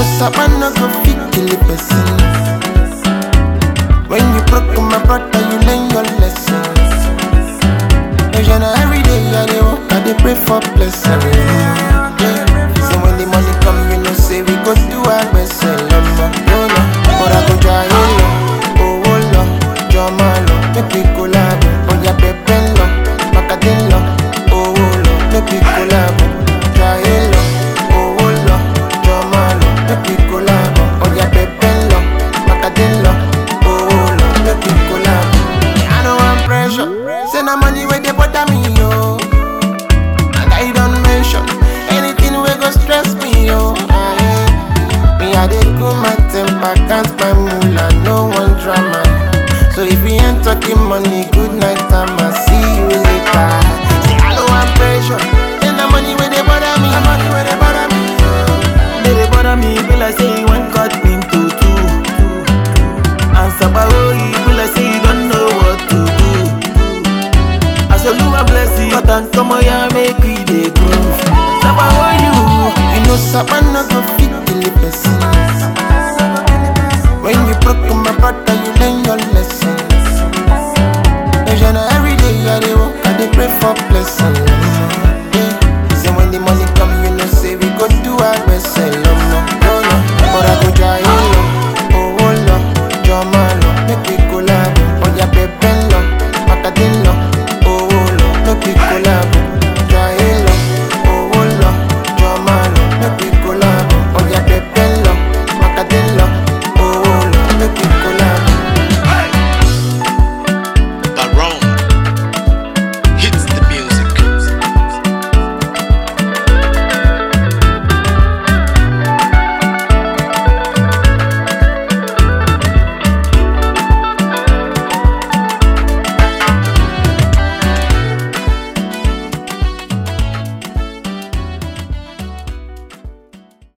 Sabana go fit kill a person. When you broke my brother, you learn your lessons. Vision every day, I dey walk, I dey pray for blessing. Yeah. So when the money come, you know say we go do our best. Lama, oh no, but I go try it oh oh lo, jama lo, make we collab. Oh yeah, pepe lo, macadillo, oh oh lo, make we collab. Try it oh oh lo, jama lo, make we collab. Oh yeah, pepe lo, macadillo, oh oh lo, make we collab. I know I'm pressure, say na money where they bother me yo. And I don't mention anything we go stress me, yo. Aye. Me, I dey cool my temper, can't my moolah, no one drama. So if you ain't talking money, good night, I'ma see you later. Say I don't want pressure, then the money where they bother me, the money where they bother me. They dey bother me, be like say you want cut into two. And Sabawo, you be like say you don't know what to do. I shall do my blessing, cut and come on, yeah, make we dey groove. Sabawo, you, You know, Sabana go fit kill a person. When you broke my brother, you learn your lessons. Vision every day, I dey walk, I dey pray for blessings.